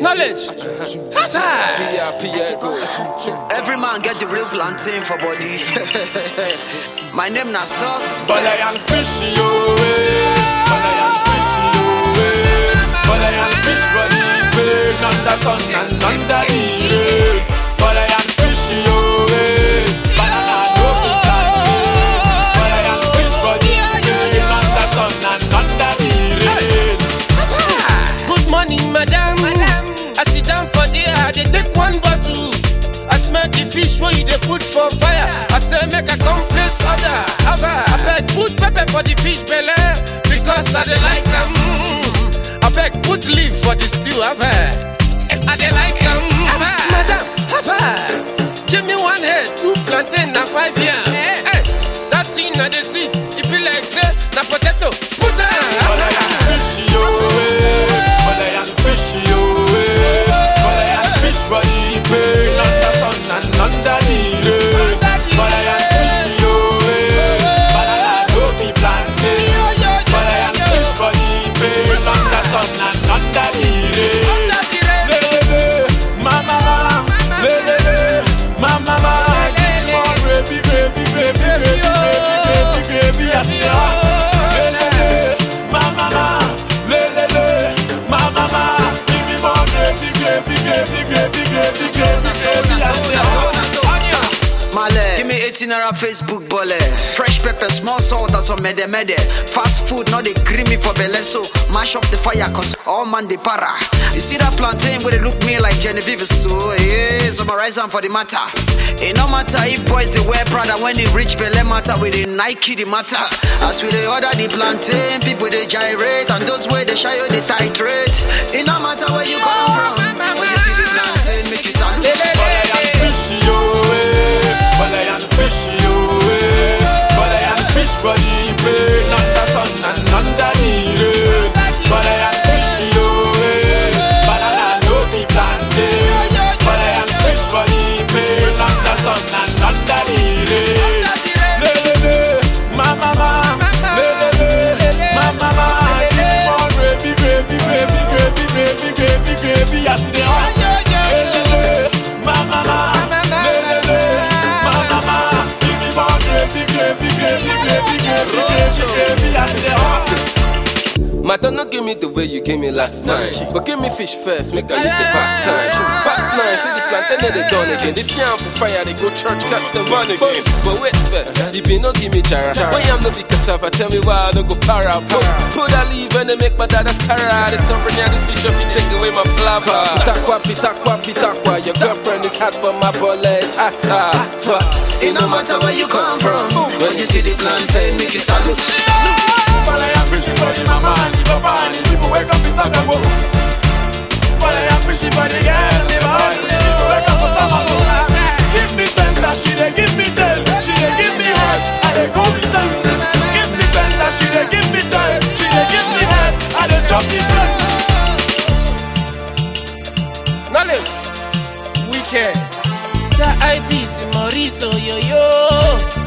Knowledge. High Every man get the real plantain for body. My name na sauce. But I am fishy, oh, eh. But I am fishy, oh, eh. But I am fish body pain under sun and under the rain. But I am fishy, oh, eh. Banana no be plantain. But I am fish body pain under sun and under the rain. Good morning, madam. I sit down for there, I dey take one bottle. I smell the fish where you dey put for fire. I say make I come place order. Ava, I beg put pepper for the fish belly because I dey like am. I beg put leaf for the stew. Ava, I dey like am. Madam, Ava, give me one head, two plantain na five yam. Hey, that thing I dey see, it be like say na potato. Put am. But I am fishy, oh, eh. But I am fishy, oh, eh. But I am fish body pain under sun and under the rain. But I am fishy, oh, eh. Banana no be plantain. But I am fish body pain under sun and under the rain. Lelele, mama, lelele, mama, give me more gravy, gravy, gravy, gravy, gravy, gravy, gravy, I see ya. Lelele, mama, lelele, mama, give me more gravy, gravy, gravy, gravy, gravy, gravy, gravy, I see ya. Male, give me 18 naira Facebook bole. Fresh pepper, small salt, and some mede mede. Fast food, not they green me for belle, so mash up the fire, cause all man they para. You see that plantain where they look me like Genevieve, so yeah, summarize them for the matter. It no matter if boys they wear Prada when they reach belle matter with the Nike the matter. As we they order the plantain, people they gyrate, and those way they shy you they titrate. It no matter where you come from, when you see the plantain, make you salute. But I am fishy, oh, eh. But I am fishy, oh, eh. But I am fish body pain under sun and under the rain. But I am fishy, oh, eh. Banana no be plantain. But I am fish body pain under sun and under the rain. Lelele, ma mama, lelele, ma mama, give me more gravy, gravy, gravy, gravy, gravy, gravy, gravy, I see the hot. Lelele, ma mama, lelele, ma mama, give me more gravy, gravy, gravy, gravy, gravy, gravy, gravy, I see the hot. Matter no give me the way you gave me last time. But give me fish first, make I use the past time. It's past nine, see the plantain then they done again. This yam for fire, they go church, catch them run again. But wait first, you be no give me jara. When yam no be cassava, tell me why I no go para. Put, put a leave and they make my dada's cara. This something yeah, this fish up, you take away my plava. Pitakwa, pitakwa, pitakwa. Your girlfriend is hot, but my bullet is hotter. But It no matter where you come from, when you see the plantain, make you salute. But I am fishing for the mama and the papa and the people wake up in Takabo. But I am fishing for the girl and the boy and the people wake up for Samako. Give me center, she dey give me tail, she dey give me head, I dey go me center. Give me center, she dey give me tail, she dey give me head, I dey chop the bread. Knowledge. Wicked. The IB's Mauricio yo yo.